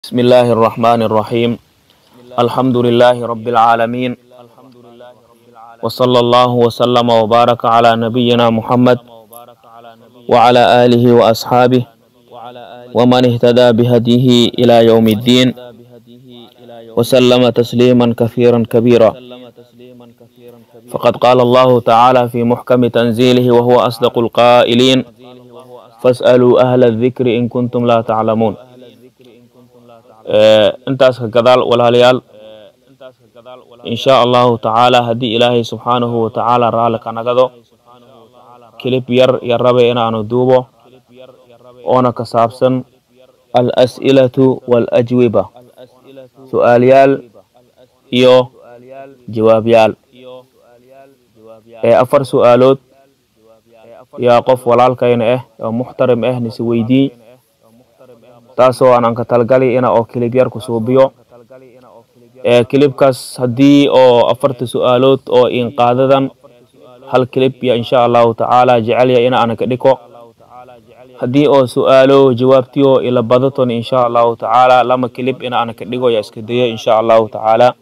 بسم الله الرحمن الرحيم الحمد لله رب العالمين وصلى الله وسلم وبارك على نبينا محمد وعلى آله وأصحابه ومن اهتدى بهديه إلى يوم الدين وسلم تسليما كثيرا كبيرا فقد قال الله تعالى في محكم تنزيله وهو أصدق القائلين فاسألوا أهل الذكر إن كنتم لا تعلمون intaas ka gadaal walaalayaal insha allahu tacaala haddii ilaahay subxaanahu watacaala raalli ka nagado kilib yar yar rabe inaanu duubo oona ka saabsan al-as'ilatu wal-ajwiba su'aalyaal iyo jawaabyaal ee afar su'aalood yaa qof walaalkayna ah oo muxtarim ah nisi weydii taasoo aan anka talgali ina oo kilib yar ku suubiyo ee kilibkaas haddii oo afarta su'aalood oo inqaadadan hal kilib ya insha allahu tacaala jecelya ina ana ka dhiko haddii oo su'aalo jawaabtiyo ila badaton insha allahu tacaala lama kilib ina ana ka dhigo ya iska dayo insha allahu tacaala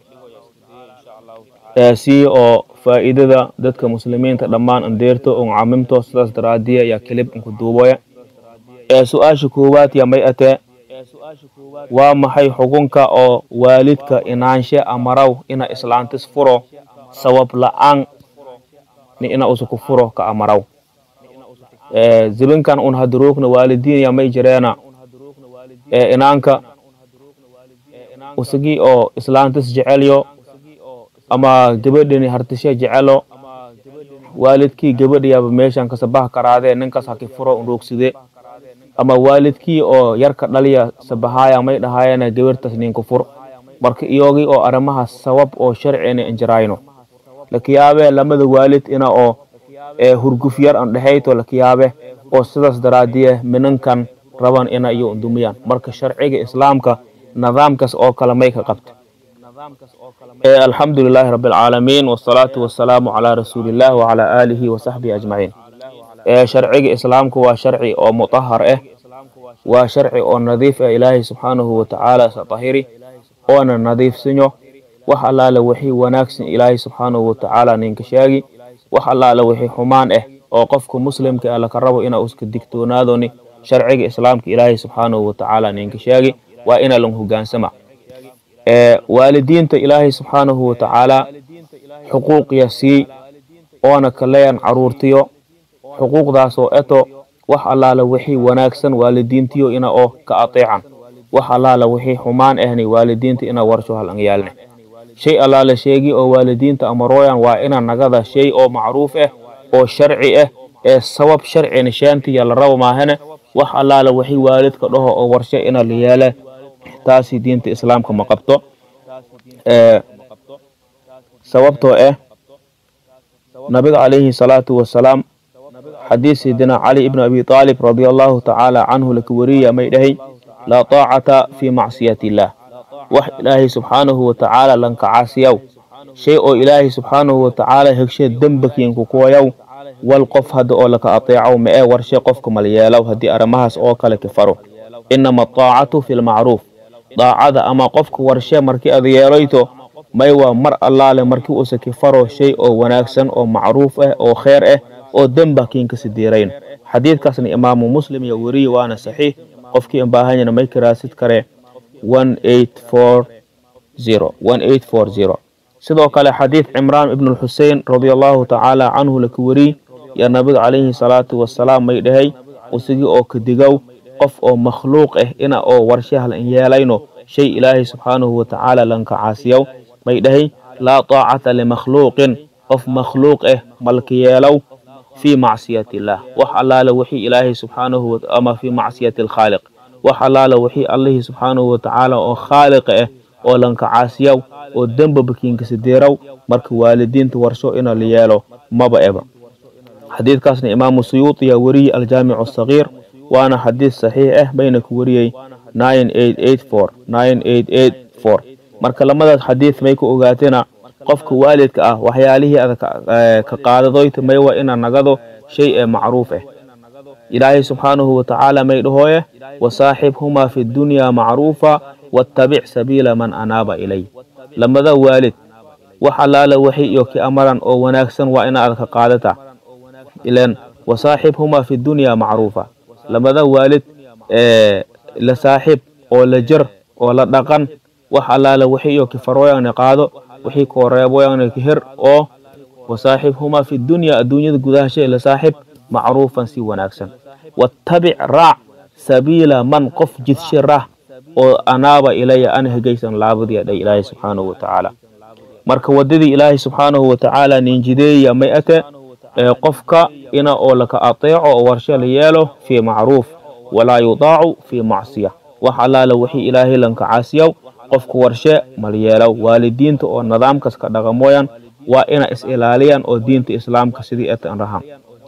si oo faa'iidada dadka muslimiinta dhammaan andeerto on camimto sidaas daraadiya ya kilib inku duuboya ee su-aasha koowaad ya may atee waa maxay xukunka oo waalidka inaanshe amaraw ina islaantis furo sabab la-aan ni ina usuku furo ka amaraw zibinkan un haduruugna waalidiin ya may jireena ee inaanka usigi oo islaantis jecelyo ama gabadhini hartishe jecelo waalidkii gabadhiyaaba meeshan kasabaha karaadee ninkas haki furo unruugside ama waalidkii oo yarka dhaliya sabahaaya may dhahaayana gabartas ninku fur marka iyogii oo arrimahaas sabab oo sharcina injirayno lakiyaabe lamada waalid ina oo hurguf yar an dhexayto lakiyaabe oo sidaas daraadiye minankan raban ina iyo undumiyaan marka sharciga islaamka nidaamkaas oo kale may ka qabta alxamdu lilaahi rabi alcaalamiin wasalaatu wasalaamu calaa rasuuliillah wacalaa aalihi wasaxbihi ajmaciin sharciga islaamka waa sharci oo mutahar ah waa sharci oo nadiif ah ilaahay subxaanahu watacaala satahiri oona nadiifsanyo wax allaale wixii wanaagsan ilaahay subxaanahu watacaala ninka sheegi wax allaale wixii xumaan ah oo qofka muslimka ah laka rabo ina uska digtoonaadoni sharciga islaamka ilaahay subxaanahu watacaala ninka sheegi waa ina lan hogaansama waalidiinta ilaahay subxaanahu watacaala xuquuqya sii oona kaleyan caruurtiyo xuquuqdaasoo eto wax allaala wixii wanaagsan waalidiintiyo ina oo ka ateecan wax allaala wixii xumaan ahni waalidiinta ina warsho hal anyaalne shay allaala sheegi oo waalidiinta amarooyan waa ina nagada shay oo macruuf ah oo sharci ah ee sabab sharci nishaantiya la rabo maahane wax allaala wixii waalidka dhaho oo warsho ina la yeele taasi diinta islaamka ma qabto sababtoo ah nabiga calayhi salaatu wasalaam xadiis sayidina cali ibn abi aalib radia allahu tacaala canhu laka wariya may dhahay laa taacata fii macsiyati illaah wax ilaahay subxaanahu watacaala lanka caasiyaw shay oo ilaahay subxaanahu watacaala hegshe dembakiinku kuwayaw wal qof hadda oo laka ateecaw ma ee warshe qofka malyeelaw haddii arrimahaas oo kale ka faro inama ataacatu fi lmacruuf daacada ama qofka warshe markii ad yeelayto may waa mar allaale markii usa ka faro shay oo wanaagsan oo macruuf ah oo kheer ah oo demba kiinka sidiirayn xadiidkaasna imaamu muslim iyo weriye waana saxiix qofkii anbaahanyana may karaasid kare sidoo kale xadiid cimraan ibn lxusein radia allahu tacaala canhu laka weriy yaa nabiga calayhi salaatu wasalaam may dhahay usigii oo kadigow qof oo makhluuq ah ina oo warshahal in yeelayno shay ilaahay subxaanahu watacaala lanka caasiyow may dhahay laa taacata limakhluuqin qof makhluuq ah malka yeelow fi macsiyati illaah wax allaale wixii ilaahay subxaanahu ama fii macsiyati alkhaaliq wax allaale wixii allihii subxaanahu watacaala oo khaaliqa ah oo lanka caasiyaw oo demba bakiinka sideeraw marka waalidiinta warsho ina la yeelo maba eba xadiidkaasna imaamu suyuuti yaa weriyey aljaamicu asagiir waana xadiis saxiix ah bayna ku wariyey marka lamadaas xadiid may ku ogaateena qofka waalidka ah waxyaalihii ada ka qaadadoyta may waa ina nagado shay ee macruuf ah ilaahay subxaanahu watacaala may dhahooye wasaaxibhumaa fi dunyaa macruufa wattabic sabiila man anaaba ilay lamada waalid wax allaala waxay iyo ki amaran oo wanaagsan waa ina aad ka qaadata ilan wasaaxibhumaa fi dunya macruufa lamada waalid la saaxiib oo la jir oo la dhaqan wax allaala waxay iyo ki farooyagna qaado wixii koo reeboyagna ki hir oo wasaaxibhumaa fi dunya adduunyada gudahashay la saaxib macruufan si wanaagsan wattabic raac sabiila man qof jidshe rah oo anaaba ilaya ana hegaysan laabadiya dhay ilaahay subxaanahu watacaala marka waddadii ilaahay subxaanahu watacaala ninjideeya may ate qofka ina oo laka ateeco oo warshe la yeelo fii macruuf walaa yudaacu fii macsiya wax allaala wixii ilaahay lanka caasiyaw qofka warshe mal yeelow waalidiinta oo nidaamkas ka dhaqamooyan waa ina is ilaaliyaan oo diinta islaamka sidii etan rahan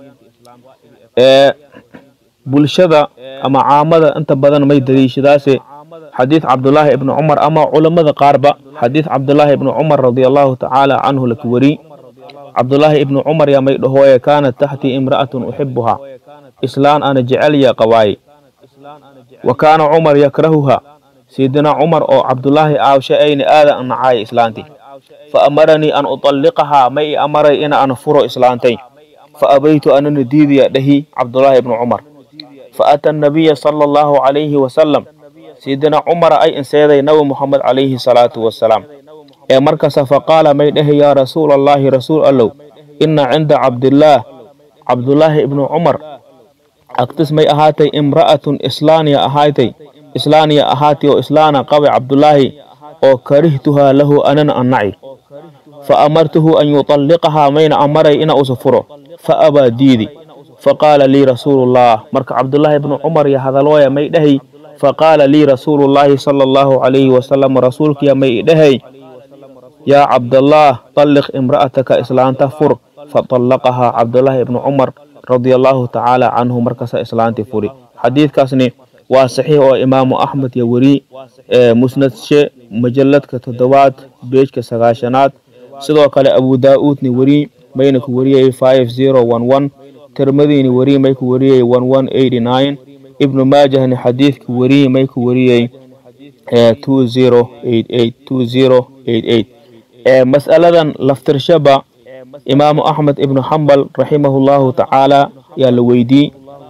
bulshada ama caamada inta badan may daliishadaase xadiid cabdulaahi ibni cumar ama culammada qaarba xadiid cabdulaahi ibni cumar radiallahu tacaala canhu laka weri cabdulaahi ibni cumar yaa may dhahooye kaanat taxtii imra'atun uxibuhaa islaan ana jecelya qabaaye wa kaana cumar yakrahuha sayidina cumar oo cabdulaahi aawshe ayna aada an nacaaye islaantii fa amaranii an uطalliqahaa may i amaray ina ana furo islaantay fa abaytu anana diidaya dhahi cabdulaahi ibni cumar fa ata annabiya sala allahu calayhi wasalam sayidina cumara ay inseeday nabi muxamed calayhi salaatu wasalaam ee markasa faqaala may dhehe yaa rasuula allaahi rasuul allow inna cinda cabdillaah cabdulaahi ibnu cumar agtis may ahaatay imra'atun islaaniya ahaatay islaaniya ahaatay oo islaana qabe cabdulaahi oo karihtuhaa lahu anana annaci fa amartuhu an yuطalliqahaa mayna amaray ina usa furo fa abaa diidi faqaala lii rasuulullaah marka cabdulaahi ibnu cumar yo hadalooya may dhehay faqaala lii rasuulullaahi sala allahu calayhi wasalam rasuulkiya may idhehay yaa cabdallaah طalliq imra'ataka islaanta fur faطallaqahaa cabdulaahi ibnu cumar radia allahu tacaala canhu markasa islaantii furi xadiidkaasni waa saxiix oo imaamu axmed yo weri musnadshe majalladka toddobaad beejka sagaashanaad sidoo kale abu daa-uudni weri mayna ku wariyay five zero one one tirmadiini weri may ku wariyey one one eighty nine ibnu maajahni xadiidka weri may ku wariyey two zero eight eight two zero eight eight mas'aladan laftirshaba imaamu axmed ibnu xambal raximahullahu tacaala yaa la weydii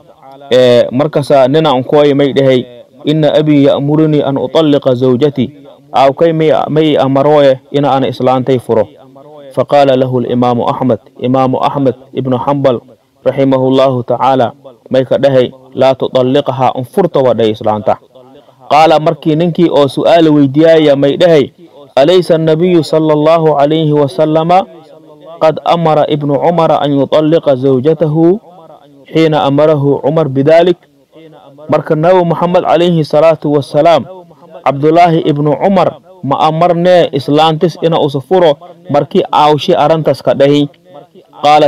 markasa nina unkooy may dhahay ina abii ya'murunii an uطalliqa zawjatii aawkay may amarooye ina ana islaantay furo faqaala lahu limaamu axmed imaamu axmed ibnu xambal raximahullahu tacaala may ka dhahay laa tuطalliqahaa unfurta waa dhahay islaanta qaala markii ninkii oo su'aala weydiyaaya may dhahay alaysa annabiyu sala allahu calayhi wasalama qad amara ibnu cumara an yuطalliqa zawjatahu xiina amarahu cumar bidalik marka nabi moxamed calayhi salaatu wasalaam cabdulaahi ibnu cumar ma amarnee islaantis ina usa furo markii aawshi arrintas ka dhahi qaala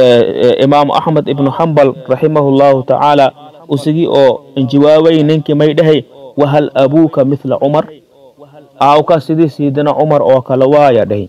imaamu axmed ibnu xambal raximahullahu tacaala usigii oo injawaabay ninkii may dhahay wahal abuuka mithla cumar aawka sidii siidina cumar oo kale waaya dhahi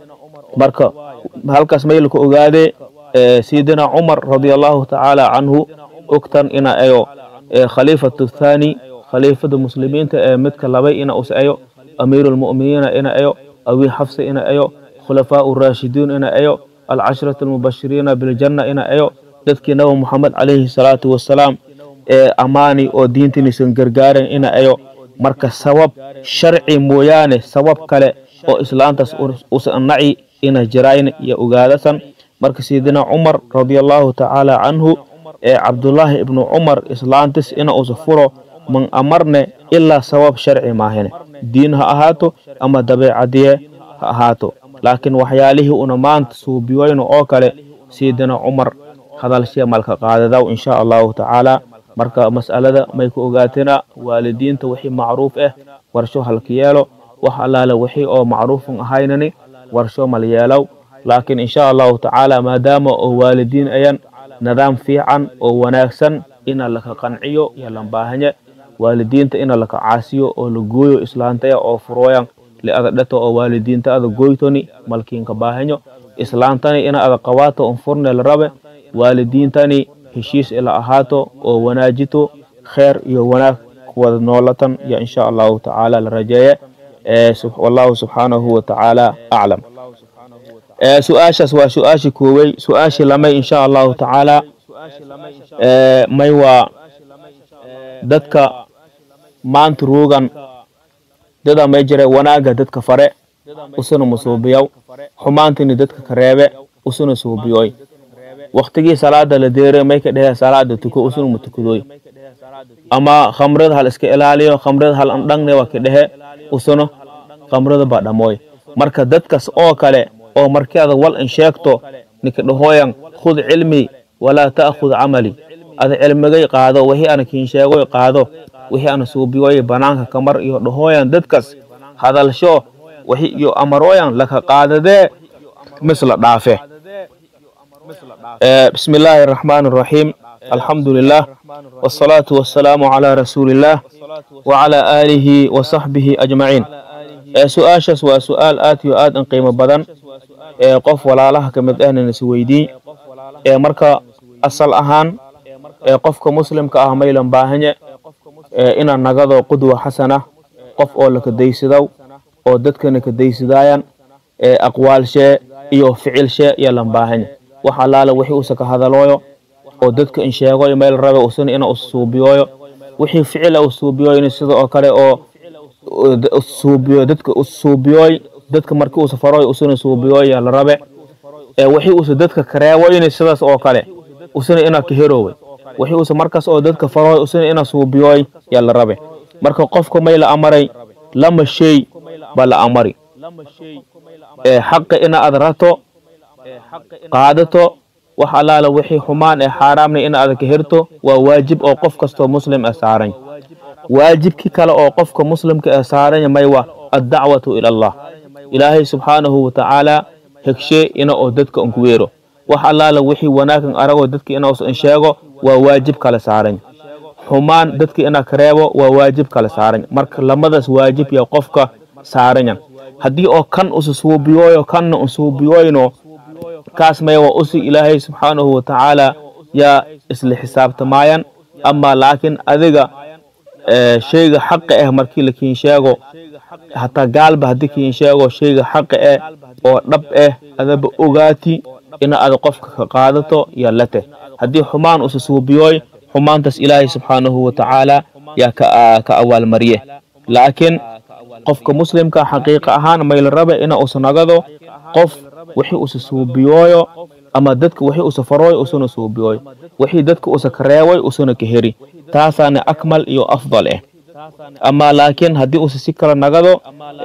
marka halkaas maylka ogaadee siidina cumar radia allahu tacaala canhu ogtan ina ayo khaliifatu thaani khaliifada muslimiinta ee midka labay ina us ayo amiiru lmu'miniina ina ayo abii xafsa ina ayo khulafaau raashidiin ina ayo alcashratu almubashiriina biljanna ina ayo dadkii nabi moxamed calayhi salaatu wasalaam ee ammaani oo diintiniisan gargaaren ina ayo marka sabab sharci mooyaane sabab kale oo islaantaas usan naci ina jirayn iyo ogaadasan marka sayidina cumar radia allahu tacaala canhu ee cabdulaahi ibnu cumar islaantis ina usa furo man amarne ilaa sabab sharci maahine diin ha ahaato ama dabeecadiye ha ahaato laakiin waxyaalihii una maanta suubiyoyno oo kale sayidina cumar hadalshee malka qaadadaw insha allahu tacaala marka mas'alada may ku ogaatina waalidiinta wixii macruuf ah warsho halka yeelo wax allaale wixii oo macruufun ahaynani warsho mal yeelow laakiin insha allahu tacaala maadaama oo waalidiin ayan nidaam fiican oo wanaagsan ina laka qanciyo iyo lambaahanye waalidiinta ina laka caasiyo oo la gooyo islaantaya oo furooyan liada dhato oo waalidiinta ada goytoni malkiinka baahanyo islaantani ina ada qabaato un furne la rabe waalidiintani heshiis ila ahaato oo wanaajito kheer iyo wanaag kuwada noolatan iyo insha allahu tacaala la rajeeye wallahu subxaanahu watacaala aclam su-aashaas waa su-aashii koowey su-aashii lamay insha allahu tacaala may waa dadka maanta ruugan dada may jira wanaaga dadka fare usuna musuubiyow xumaantini dadka ka reebe usuna suubiyoy waktigii salaada la deere may ka dhehe salaada tuko usuna mutukadoy ama khamrada hal iska ilaaliyo khamrada hal andhangne waa ka dhehe usuna khamrada baa dhamooy marka dadkas oo kale oo markii ada wal in sheegto ninka dhahooyan khud cilmi walaa ta'khud camali ada cilmigay qaado wixii ana kiin sheegoy qaado wixii ana suubiyoy banaanka kamar iyo dhahooyan dadkas hadalsho wixi iyo amarooyan laka qaadadee misla dhaafe بسم الله الرحمن الرحيم الحمد لله والصلاة والسلام على رسول الله وعلى آله وصحبه أجمعين سؤاشس وسؤال آت يؤاد أن قيمة بدن قف ولا لها كمد أهل نسويدي مركا أصل أهان قفك مسلم كأهميلا باهنة إن النقض قدوة حسنة قف أولك ديسدو oo dadkana ka daysadaayan aqwaal shee iyo ficil shee iyo lambaahan wax allaala wixii usa ka hadalooyo oo dadka in sheegoy meel rabe usana ina usuubiyooyo wixii ficila usuubiyoyna sida oo kale oo suubiyo dadka usuubiyooy dadka markii usa faroy usana suubiyooy la rabe wixii usa dadka kareewoyna sidaas oo kale usana ina ka herooway wixii usa markaas oo dadka faroy usana ina suubiyooy yaa la rabe marka qofka may la amaray lama shay ba la amari xaqa ina ad rato qaadato wax allaala wixii xumaan ee xaaraamna ina ada ka herto waa waajib oo qof kastoo muslim ee saaran waajibkii kale oo qofka muslimka ee saaranya may wa addacwatu ila allah ilaahay subxaanahu watacaala hegshe ina oo dadka unku weero wax allaala wixii wanaagan aragoo dadka ina us sheego waa waajib kale saaran xumaan dadka ina ka reebo waa waajib kale saaran marka lamadaas waajib ya qofka saaranyan haddii oo kan usa suubiyooyo kanna un suubiyooyno kaas may waa usi ilaahay subxaanahu watacaala yaa isla xisaabtamaayan ama laakiin adiga shayga xaqa ah markii la kiin sheego hataa gaalba haddii kiin sheego shayga xaqa ah oo dhab ah adaba ogaati ina ada qofka ka qaadato yaa la teh haddii xumaan usa suubiyooy xumaantaas ilaahay subxaanahu watacaala yaa ka awaalmariye laakiin qofka muslimka xaqiiqa ahaan mayla rabe ina usa nagado qof wixii usa suubiyooyo ama dadka wixii usa farooyo usuna suubiyooyo wixii dadka usa kareewoy usuna ka heri taasaana akmal iyo afdal ah ama laakiin haddii usa si kala nagado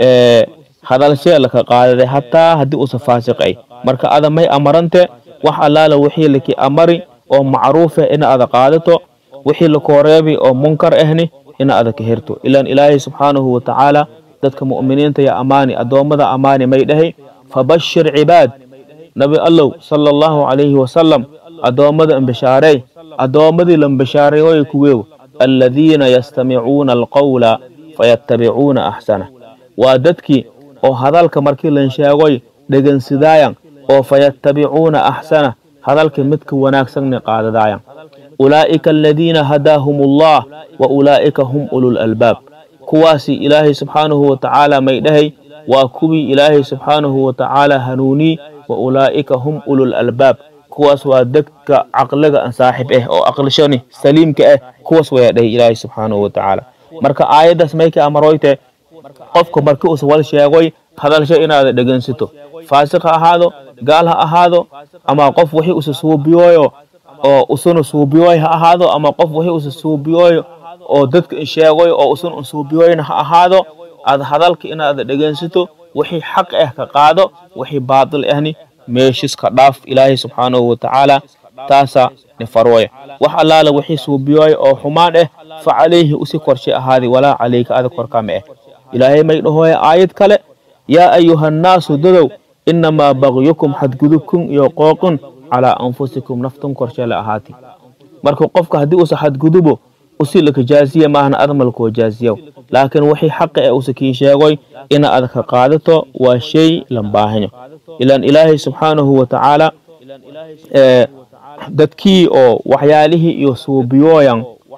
hadalshee laka qaadaday hataa haddii usa faasiqay marka ada may amarante wax allaala wixii laki amari oo macruufa ina ada qaadato wixii lakooreebi oo munkar ahni ina ada ka herto ilaan ilaahay subxaanahu watacaala dadka mu'miniinta ya amaani addoommada amaani may dhahay fabashir cibaad nabi allow sala allahu calayhi wasalam addoommada imbishaarey addoommadii lambishaareeyoy kuweew aladiina yastamicuuna alqawla fayattabicuuna axsana waa dadkii oo hadalka markii lan sheegoy dhegansidaayan oo fayattabicuuna axsana hadalka midka wanaagsanni qaadadaayan ulaa'ika aladiina hadaahum allah wa ulaa'ika hum ulul albaab kuwaasi ilaahay subxaanahu watacaala may dhahay waa kuwii ilaahay subxaanahu watacaala hanuunii wa ulaa'ika hum ulul albaab kuwaas waa dadka caqliga an saaxib ah oo aqlishani saliimka ah kuwaas wayaa dhahay ilaahay subxaanahu watacaala marka aayaddaas may ka amaroyte qofka markii usa wal sheegoy hadalsho inaada dhegansito faasiq ha ahaado gaal ha ahaado ama qof wixii usa suubiyooyo oo usuna suubiyooy ha ahaado ama qof wixii usa suubiyooyo oo dadka sheegoy oo usuna unsuubiyooyna ha ahaado aad hadalka inaada dhegaysato wixii xaq ah ka qaado wixii baatil ahni meeshis ka dhaaf ilaahay subxaanahu watacaala taasa ni farwaya wax allaala wixii suubiyooy oo xumaan ah fa calayhi usi korshay ahaadi walaa calayka ada korkama ah ilaahay may dhahooya aayad kale yaa ayuhannaasu dadow inamaa bagyukum xadgudubkun iyo qooqun calaa anfusikum naftun korshe la ahaati marka qofka haddii usa xadgudubo usi laka jaaziya maahna admalkoo jaaziyaw laakiin wixii xaqa ee usa kiin sheegoy ina ad ka qaadato waa shay lambaahanyo ilaan ilaahay subxaanahu watacaala dadkii oo waxyaalihii iyo suubiyooyan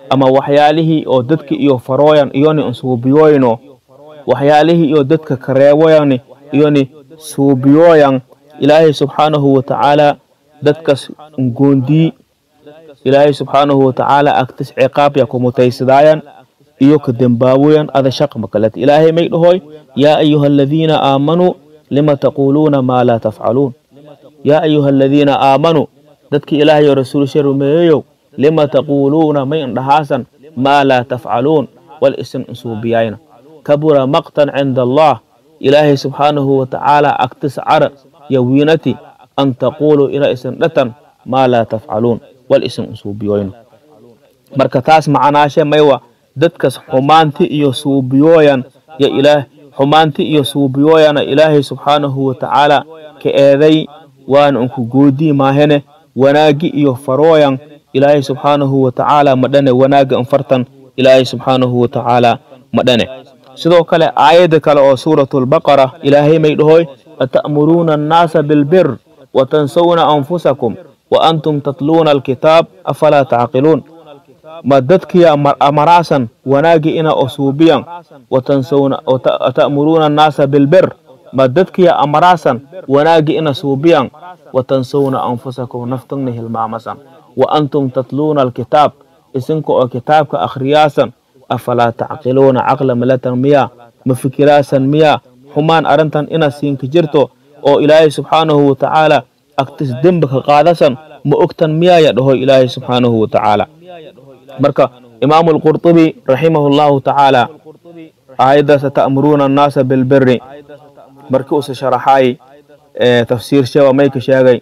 ama waxyaalihii oo dadka iyo farooyan iyoni nsuubiyoyno waxyaalihii iyo dadka kareewoyani iyoni suubiyoyan ilaahay subxaanahu watacaala dadkas ngoondii ilaahay subxaanahu watacaala agtis ciqaabya kumutaysadaayan iyo ka dembaawoyan ada shaqma kaleta ilaahay may dhahoy yaa ayuha aladiina aamanuu lima taquuluuna maa laa tafcaluun yaa ayuha aladiina aamanuu dadki ilaahay oo rasuulsha rumeeyeyow lima taquuluuna may indhahaasan maa laa tafcaluun wal isin insuubiyayna kabura maqtan cinda allah ilaahay subxaanahu watacaala agtis cara yo wiinati an taquuluu ina isin dhatan maa laa tafcaluun wal isin insuubiyoyna marka taas macanaashe maywa dadkas xumaanti iyo suubiyooyan yo ilaah xumaanti iyo suubiyooyana ilaahay subxaanahu watacaala ka eeday waana unku goodii maahene wanaagi iyo farooyan ilaahay subxaanahu watacaala madhane wanaaga infartan ilaahay subxaanahu watacaala madhane sidoo kale aayadda kale oo suuratulbaqara ilaahay may dhahoy ata'muruuna annaasa bilbir watansawna anfusakum wa antum tatluuna alkitaab afalaa tacqiluun ma dadkiya amaraasan wanaagi ina osuubiyan watansawna ata'muruuna annaasa bilbir ma dadkiya amaraasan wanaagi ina suubiyan watansawna anfusakum naftagna hilmaamasan wa antum tatluuna alkitaab isinka oo kitaabka akhriyaasan afalaa tacqiluuna caqla malatan miya ma fikiraasan miya xumaan arrintan ina siinka jirto oo ilaahay subxaanahu watacaala agtis dembi ka qaadasan ma ogtan miyaaya dhahoy ilaahay subxaanahu watacaala marka imaamu alqurطubi raximahu llahu tacaala aayaddaas ata'muruuna annaasa bilbiri markii usa sharaxaay tafsiir shewa mayka sheegay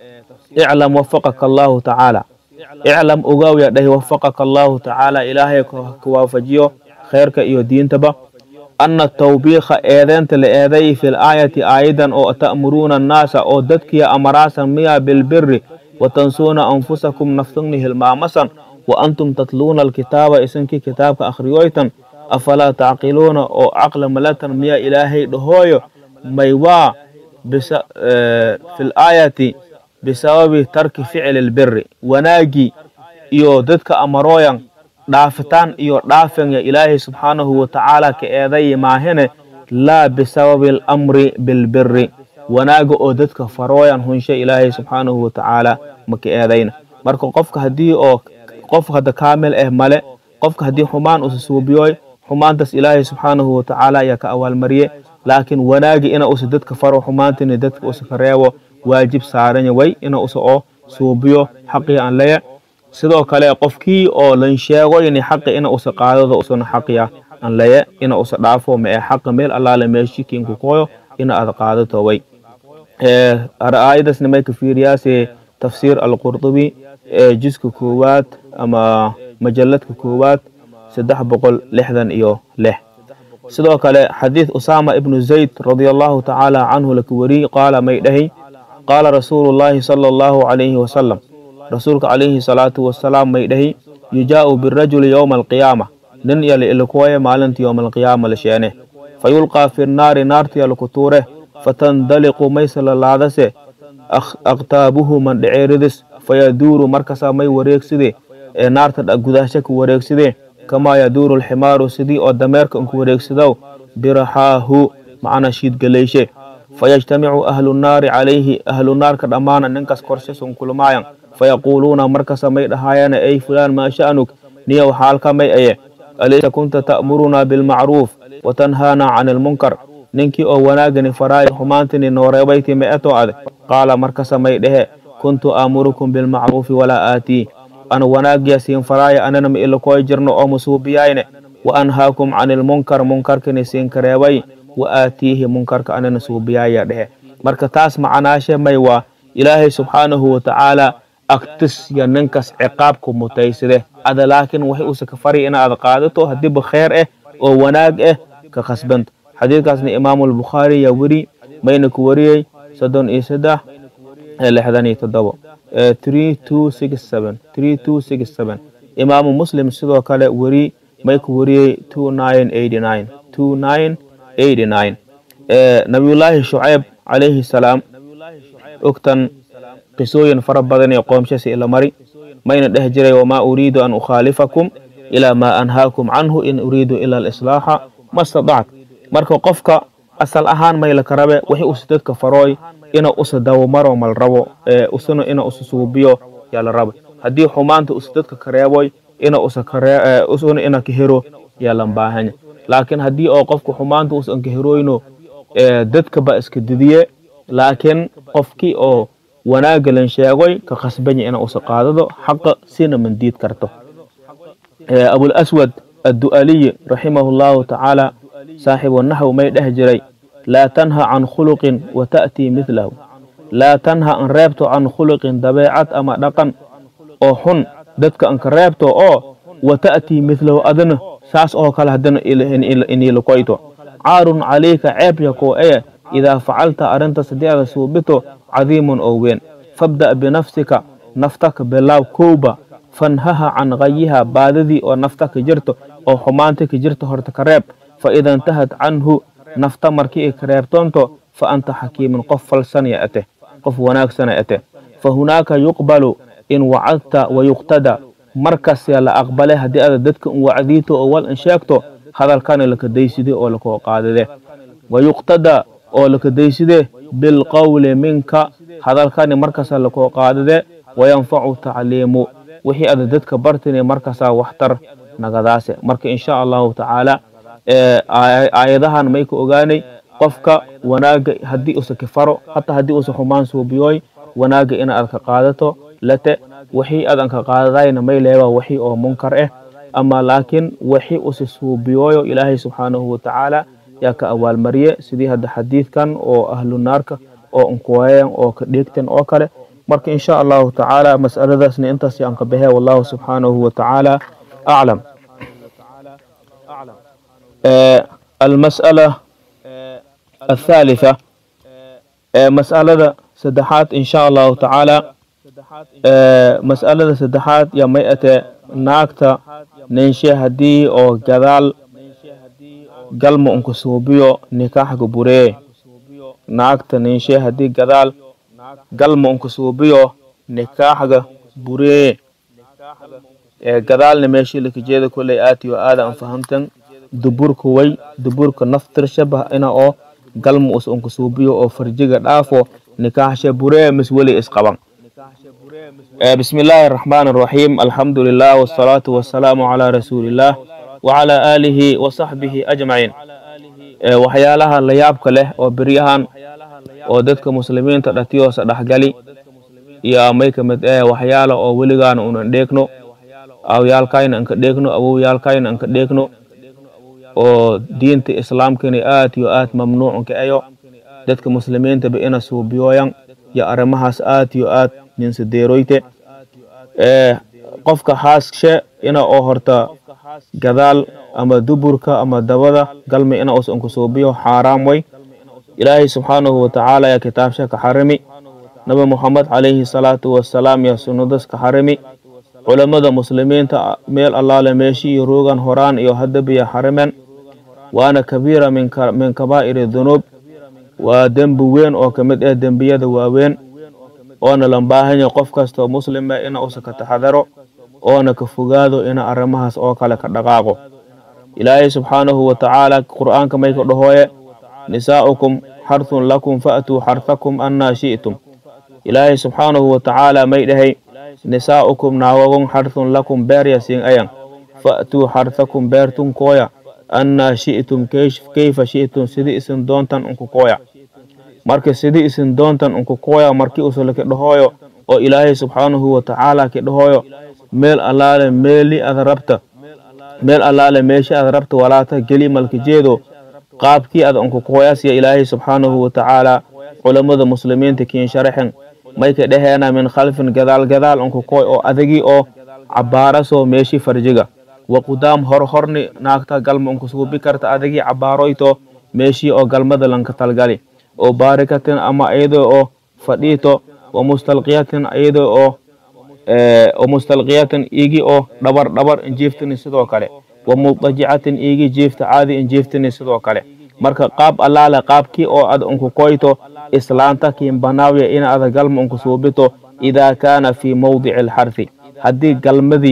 iclam wafaqaka allahu tacaala iclam ogaaw dhahi wafaqaka allahu tacaala ilaahay ka waafajiyo khayrka iyo diintaba ana tawbiikha eedeenta la eeday fi laayati aayadan oo ta'muruuna annaasa oo dadkiya amaraasan miya bilbiri watansuuna anfusakum naftagni hilmaamasan wa antum tatluuna alkitaaba isinkii kitaabka akhriyoytan afalaa tacqiluuna oo caqla malatan miya ilaahay dhahooyo maywaa fi laayati bisababi tarki ficli lbiri wanaagii iyo dadka amarooyan dhaafitaan iyo dhaafenya ilaahay subxaanahu watacaala ka eeday maahine laa bisababi alamri bilbiri wanaaga oo dadka farooyan hunshe ilaahay subxaanahu watacaala maka eedayna marka qofka haddii oo qof hadda kaamil ah male qofka haddii xumaan usa suubiyooy xumaantaas ilaahay subxaanahu watacaala ayaa ka awaalmariye laakiin wanaagi ina usa dadka faro xumaantini dadka usa ka reebo waajib saaranya way ina usa oo suubiyo xaqii aan leya sidoo kale qofkii oo lan sheego ini xaqi ina usa qaadado usana xaqiya aan leye ina usa dhaafo ma ee xaqa meel allaale meeshi kiinku koyo ina aad qaadato way aayadasna may ka fiiriyaase tafsiir alqurdubi ee jiska koowaad ama majalladka koowaad saddex boqol lixdan iyo lix sidoo kale xadiid usaama ibnu zayd radia allahu tacaala canhu laka weriy qaala may dhahi qaala rasuulu llaahi sala allahu calayhi wasalam rasuulka calayhi salaatu wasalaam may dhahi yujaa'u birajuli yowma alqiyaama nin yali ilikuwaye maalinta yowma alqiyaama la sheene fayulqaa fi nnaari naartiya laku tuure fatandaliqu mayse lalaadase aqtaabuhu mandheceeridis fayaduuru markasaa may wareegside ee naarta gudahsha ka wareegside kamaa yaduuru alximaaru sidii oo dameerka unku wareegsadow biraxaahu macna shiidgalayshe fayajtamicu ahlu nnaari calayhi ahlu naarka dhammaana ninkas korshe sunkulmaayan fayaquuluuna markasa may dhahaayana ey fulaan maa sha'nuk niyow xaalka may aye alaysa kunta ta'murunaa bilmacruuf watanhaana can ilmunkar ninkii oo wanaagani faraayo xumaantini nooreebayti ma eto ade qaala markasa may dhehe kuntu aamurukum bilmacruufi walaa aatii ana wanaagya siin faraaya anana ma ilakooy jirno oo musuubiyayne wa anhaakum can ilmunkar munkarkani siin kareebay wa aatiihi munkarka anana suubiyaaya dhehe marka taas macanaashe may waa ilaahay subxaanahu watacaala agtis ya ninkas ciqaabku mutaysade ada laakiin waxay usa ka fari inaad qaadato hadiiba kheer ah oo wanaag ah ka khasbanta xadiidkaasna imaamu albukhaari yaa weri mayna ku wariyey soddon iyo saddex lixdan iyo toddobo imaamu muslim sidoo kale weri may ku wariyey nabiyullaahi shucayb calayhi salaam ogtan qisooyin fara badan ee qoomshasi ila mari mayna dheh jiray wamaa uriidu an ukhaalifakum ilaa maa anhaakum canhu in uriidu ila alislaaxa ma stadact marka qofka asal ahaan maylaka rabe wixii usa dadka farooy ina usa dawamaro mal rabo usuna ina usa suubiyo yaa la raba haddii xumaanta usa dadka kareeboy ina usa kare usuna ina kahero yaa lan baahanya laakiin haddii oo qofka xumaanta usan kaheroyno dadka ba iska didiye laakiin qofkii oo wanaaga lan sheegoy ka khasbanya ina usa qaadado xaqa sina mandiid karto abulaswad addu'aliyi raximahu llahu tacaala saaxibu naxw may dheh jiray laa tanha can khuluqin wa ta'tii midlahu laa tanha an reebto can khuluqin dabeecad ama dhaqan oo xun dadka anka reebto oo wa ta'tii midlahu adana saas oo kale haddana inilakoyto caarun calayka ceebya koo eye idaa facalta arrintas haddii aada suubito cadiimun oo weyn fabda' binafsika naftaka bilaaw kowba fanhaha can kayiha baadidii oo nafta ka jirto oo xumaanta ka jirto horta ka reeb fa ida intahad canhu nafta markii ay ka reebtoonto fa anta xakiimun qof falsanaya ate qof wanaagsana ate fa hunaaka yuqbalu in wacadta wa yuqtada markasya la aqbale haddii aada dadka un wacdiito oo wal in sheegto hadalkana laka dayside oo lakoo qaadide wa yuqtada oo laka dayside bilqowli minka hadalkani markasa lakoo qaadide wayanfacu tacliimu wixii ada dadka bartine markasaa waxtar nagadaase marka insha allahu tacaala aayadahan may ka ogaanay qofka wanaaga haddii usa kafaro hataa haddii usa xumaan suubiyooy wanaaga ina aad ka qaadato late wixii adan ka qaadadayna may leeba wixii oo munkar ah ama laakiin wixii usa suubiyooyo ilaahay subxaanahu watacaala yaa ka abaalmariye sidii hadda xadiidkan oo ahlu naarka oo unkuwayan oo ka dheegtan oo kale marka in sha allahu tacaala mas'aladaasna intaas yaan ka baxee wallahu subxaanahu watacaala aclam almas'ala الثالثة مسألة سدحات إن شاء الله تعالى مسألة سدحات يا ميئة ناكتا ننشي هدي أو جدال قلم أنك سوبيو نكاح قبوري ناكتا ننشي هدي جدال قلم أنك سوبيو نكاح قبوري جدال نمشي لك جيدا كل آتي وآذا أن فهمتن duburka way duburka naftir shabah ina oo galma us unka suubiyo oo farjiga dhaafo nikaaxsha buree mis weli isqaban بسم الله الرحمن الرحيم الحمد لله والصلاة والسلام على رسول الله وعلى آله وصحبه أجمعين waxyaalaha la yaabka leh oo beryahan oo dadka muslimiinta dhatiyoosa dhexgali iyo amay ka mid eh waxyaala oo weligaana unan dheegno awyaalkayna anka dheegno awowyaalkayna anka dheegno oo diinta islaamkani aad yo aad mamnuucunka ayo dadka muslimiintaba ina suubiyooyan yo arrimahaas aad yo aad ninsadeeroyte qofka haasshe ina oo horta gadaal ama duburka ama dabada galmi ina us unka suubiyo xaaraam way ilaahay subxaanahu watacaala yaa kitaabsha ka xarimi nabi muxamed calayhi salaatu wasalaam yaa sunnadas ka xarimi culammada muslimiinta meel allaale meeshi iyo roogan horaan iyo haddabiya xarimen waana kabiira min kabaa'iri dunuub waa dembi weyn oo ka mid ah dembiyada waaweyn oona lan baahanya qof kastoo muslima ina usa ka taxadaro oona ka fogaado ina arrimahaas oo kale ka dhaqaaqo ilaahay subxaanahu watacaala qur'aanka may ka dhahooye nisaa'ukum xarthun lakum fa'tuu xarthakum annaa shi'tum ilaahay subxaanahu watacaala may dhahay nisaa'ukum naawagon xarthun lakum beerya siin ayan fa'tuu xarthakum beertun kooya annaa shi'tum kayfa shi'tum sidii isin doontan unku kooya marka sidii isin doontan unku kooya markii usula ka dhahooyo oo ilaahay subxaanahu watacaala ka dhahooyo meel allaale meeli ada rabta meel allaale meeshi ada rabta walaata geli malka jeedo qaabkii ada unku kooyasya ilaahay subxaanahu watacaala culammada muslimiinta kiin sharaxen may ka dhaheena min khalfin gadaal gadaal unku kooy oo adagii oo cabaarasoo meeshi farjiga wa qudaam hor horni naagta galma unku suubi karta adagii cabaaroyto meeshii oo galmada lanka talgali oo baarikatin ama iyadoo oo fadhiito wa mustalqiyatin iyadoo oo o mustalqiyatin igi oo dhabar dhabar injiiftini sidoo kale wa mudajicatin igi jiifta caadi injiiftini sidoo kale marka qaab allaale qaabkii oo ad unku koyto islaanta kiin banaawiya ina ada galma unku suubito idaa kaana fii mawdici alxarthi haddii galmadii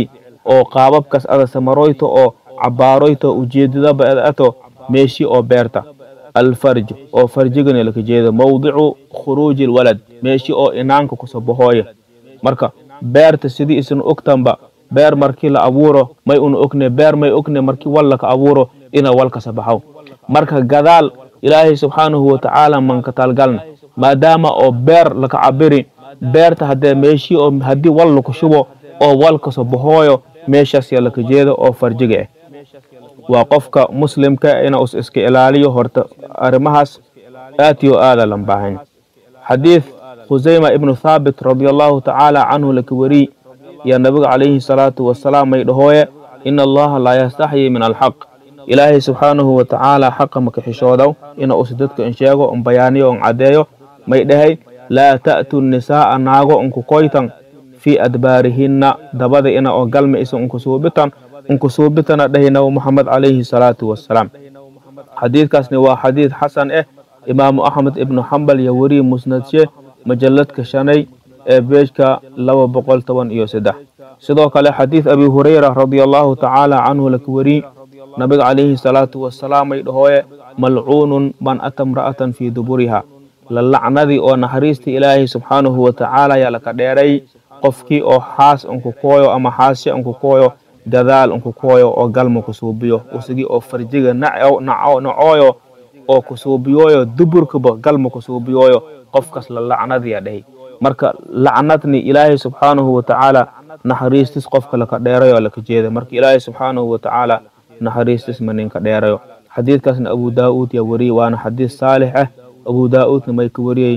oo qaababkas ada samaroyto oo cabaaroyto ujeedadaba ad ato meeshi oo beerta alfarj oo farjigani laka jeedo mawdicu khuruuji lwalad meeshi oo inaanka kuso bahooya marka beerta sidii isan ogtanba beer markii la abuuro may una ogne beer may ogne markii wal laka abuuro ina wal kasa baxaw marka gadaal ilaahay subxaanahu watacaala manka talgalna maadaama oo beer laka cabiri beerta haddee meeshii oo haddii wal laku shubo oo wal kaso bahooyo meeshaas yaa laka jeedo oo farjiga ah waa qofka muslimka ina us iska ilaaliyo horta arrimahaas aad iyo aada lan baahan xadiid khusayma ibnu thaabit radi allahu tacaala canhu laka weri yaa nabiga calayhi salaatu wasalaam may dhahooye ina allaha laa yastaxyi min alxaq ilaahay subxaanahu watacaala xaqa maka xishoodow ina us dadka in sheego un bayaaniyo un caddeeyo may dhahay laa ta'tu nisaa'a naago unku koytan fii adbaarihinna dabada ina oo galma isa unku suubitan unku suubitana dhahay nabi muxamed calayhi salaatu wasalaam xadiidkaasni waa xadiid xasan ah imaamu axmed ibnu xambal iyo weriyi musnadshe majalladka shanay ee beejka laba boqol toban iyo saddex sidoo kale xadiid abi hurayra radia allahu tacaala canhu laka weri nabiga calayhi salaatu wasalaam ay dhahooye malcuunun man ata mra'atan fii duburiha la lacnadii oo naxariistii ilaahay subxaanahu watacaala yaa laka dheeray qofkii oo xaas unku kooyo ama xaashe unku kooyo dadaal unku kooyo oo galma kusuubiyo usigii oo farjiga nacooyo oo kusuubiyooyo duburkaba galma kusuubiyooyo qofkas la lacnadiya dhahay marka lacnadni ilaahay subxaanahu watacaala naxariistis qofka laka dheerayo laka jeeda marka ilaahay subxaanahu watacaala naxariistis ma ninka dheerayo xadiidkaasna abu daa-uud yaa wariyey waana xadiid saalix ah abu daa-uudna may ka wariyey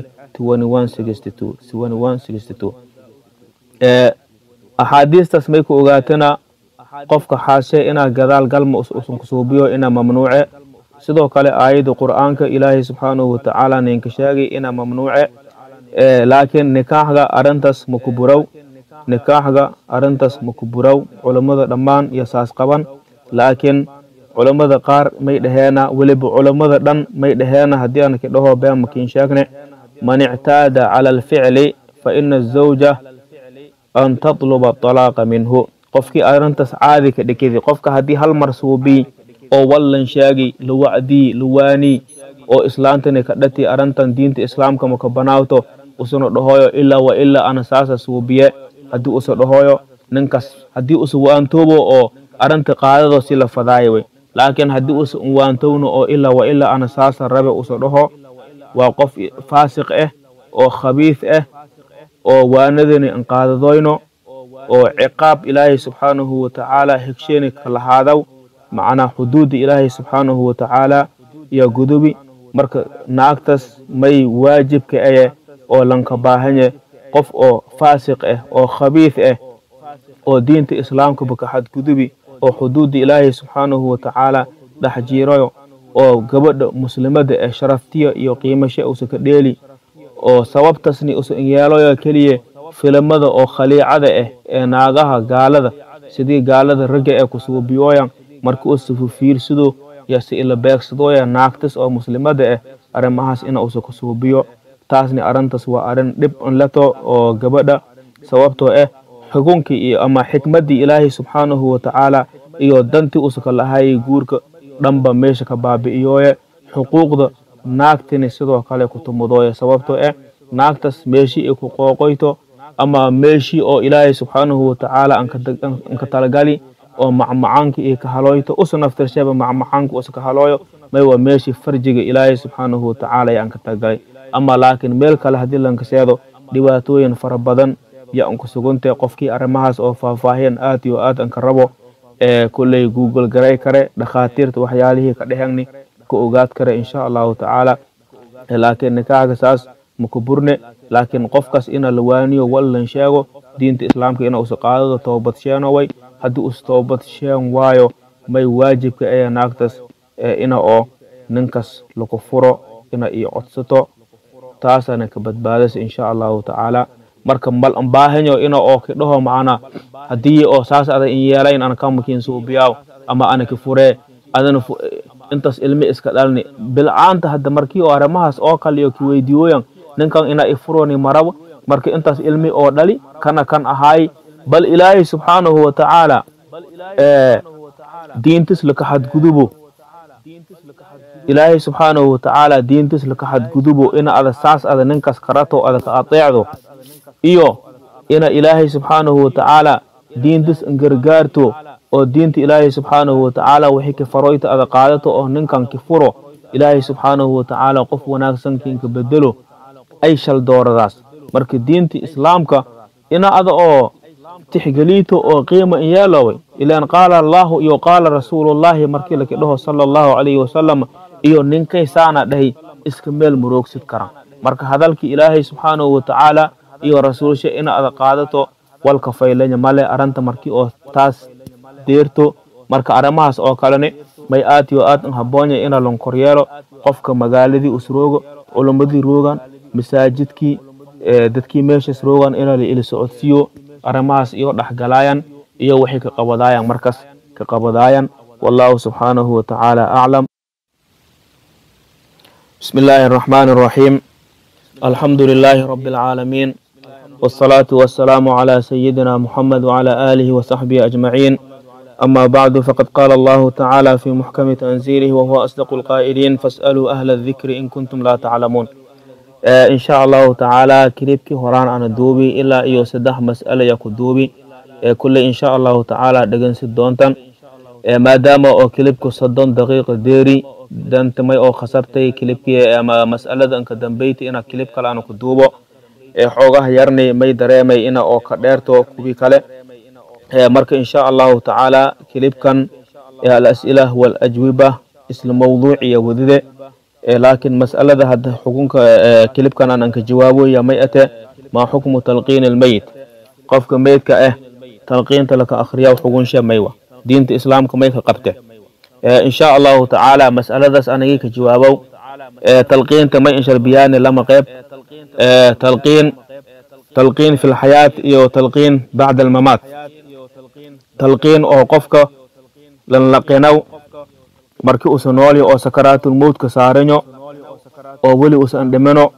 axaadiistaas may ku ogaatana qofka xaashe inaa gadaal galma usan kusuubiyo inaa mamnuuce sidoo kale aayadda qur'aanka ilaahay subxaanahu watacaala ninka sheegay inaa mamnuuce laakiin nikaaxga arrintaas maku buraw nikaaxga arrintaas maku buraw culammada dhammaan iyo saas qaban laakiin culammada qaar may dhaheena weliba culammada dhan may dhaheena haddii aan ki dhaho been makiin sheegne man ictaada cala alficli fa ina azawja an tatluba talaaqa minhu qofkii arrintaas caadi ka dhikidi qofka haddii hal mar suubii oo wallan sheegi la wacdii la waanii oo islaantani ka dhati arrintan diinta islaamka maka banaawto usuna dhahoyo ilaa wa ilaa ana saasa suubiye haddii usa dhahoyo ninkas haddii usa waantoobo oo arrinta qaadado si la fadaayo wey laakiin haddii usa waantowno oo ilaa wa ilaa ana saasa rabe usa dhaho waa qof faasiq ah oo khabiis ah oo waanadani inqaadadoyno oo ciqaab ilaahay subxaanahu watacaala hegsheeni ka lahaadaw macnaa xuduudda ilaahay subxaanahu watacaala iyo gudubi marka naagtas may waajibka aye oo lanka baahanye qof oo faasiq ah oo khabiis ah oo diinta islaamkaba ka xadgudubi oo xuduudda ilaahay subxaanahu watacaala dhex jiirayo oo gabadha muslimada ee sharaftiya iyo qiimashe usa ka dheeli oo sababtasni usa yeelayo keliya filimada oo khaliicada ah ee naagaha gaalada sidii gaalada ragga ee kusuubiyooyan marka usa fufiirsido yose ila beegsadooya naagtas oo muslimada ah arrimahaas ina usa kusuubiyo taasni arrintaas waa arrin dhib inleto oo gabadha sababtoo ah xukunkii iyo ama xikmaddii ilaahay subxaanahu watacaala iyo dantii usa ka lahayay guurka dhanba meesha ka baabi'iyooye xuquuqda naagtini sidoo kale kutumudooye sababtoo ah naagtas meeshii ay ku qooqoyto ama meeshii oo ilaahay subxaanahu watacaala anka talagali oo macmacaanka iyo ka halooyto usa naftirsheba macmacaanka usa ka halooyo may waa meeshii farjiga ilaahay subxaanahu watacaala ee anka talagalay ama laakiin meel kale haddii lankaseedo dhibaatooyin fara badan yo anku sugantay qofkii arrimahaas oo faahfaahiyan aad iyo aad anka rabo ee kolley google garay kare dhakhaatiirta waxyaalihii ka dhehegni ka ogaad kare insha allahu tacaala laakiin nikaaxga saas maku burne laakiin qofkaas ina la waaniyo wallan sheego diinta islaamka ina usa qaadado toobad sheenoway haddii us toobad sheen waayo may waajibka ee naagtas ina oo ninkas laku furo ina iyo codsato taasana ka badbaadasa insha allahu tacaala marka mal ambaahanyo ina oo kidhaho macana haddii oo saas ada in yeelayn ana kamakin suubiyaaw ama ana ki furee adana intaas ilmi iska dhalni bilcaanta hadda markii oo arrimahaas oo kale iyo kiweydiiyooyan ninkan ina ifuroni marabo marka intaas ilmi oo dhali kana kan ahaay bal ilaahay subxaanahu watacaala diintis laka xadgudubo ilaahay subxaanahu watacaala diintis laka xadgudubo ina ada saas ada ninkas karato ada ka ateecdo iyo ina ilaahay subxaanahu watacaala diintis gargaarto oo diinta ilaahay subxaanahu watacaala wixii ka faroyta ada qaadato oo ninkan ki furo ilaahay subxaanahu watacaala qof wanaagsan kiinka bedelo ay shal dooradaas marka diinta islaamka ina ada oo tixgeliito oo qiima in yeeloway ilaan qaala allaahu iyo qaala rasuulullaahi markii laki dhaho sala allahu calayhi wasalam iyo ninkay saana dhahay iska meel muroogsid karan marka hadalkii ilaahay subxaanahu watacaala iyo rasuulsha ina ada qaadato walka faylanya male aranta markii oo taas deerto marka arrimahaas oo kalene may aad iyo aad haboonya ina lonkoryeelo qofka magaaladii usroogo culamadii roogan masaajidkii dadkii meeshas roogan ina la ili socodsiiyo arrimahaas iyo dhexgalaayan iyo waxay ka qabadaayan markas ka qabadaayan wallahu subxaanahu watacaala aclam بسم الله الرحمن الرحيم الحمد لله رب العالمين والصلاة والسلام على سيدنا محمد وعلى آله وصحبه أجمعين أما بعد فقد قال الله تعالى في محكم تنزيله وهو أصدق القائلين فاسألوا أهل الذكر إن كنتم لا تعلمون آه إن شاء الله تعالى كليبك هران عن الدوبي إلا إيو سدح مسألة يكو دوبي آه كل إن شاء الله تعالى دقن سدونتن آه ما دام أو كليبك صدون دقيقة ديري dantamay oo khasartay kilibkii ama mas'alada anka dambeyti ina kilib kale aanu ku duubo xoogaha yarni may dareemay ina oo ka dheerto kuwii kale marka insha allahu tacaala kilibkan alas'ila walajwiba isla mawduuciya wadide laakiin mas'alada hadda xukunka kilibkan aan anka jawaaboya may ate maa xukmu talqiin almeyit qofka meydka ah talqiinta laka akhriya xugunsha maywa diinta islaamka may ka qabte in sha allahu tacaala mas'aladaas anagii ka jawaabow talqiinta may insharbiyaani lama qeyb talqiin talqiin fi lxayaat iyo talqiin bacda almamaat talqiin oo qofka lanlaqinaw marki usa noolyo oo sakaraatulmowtka saaranyo oo weli usan dhimino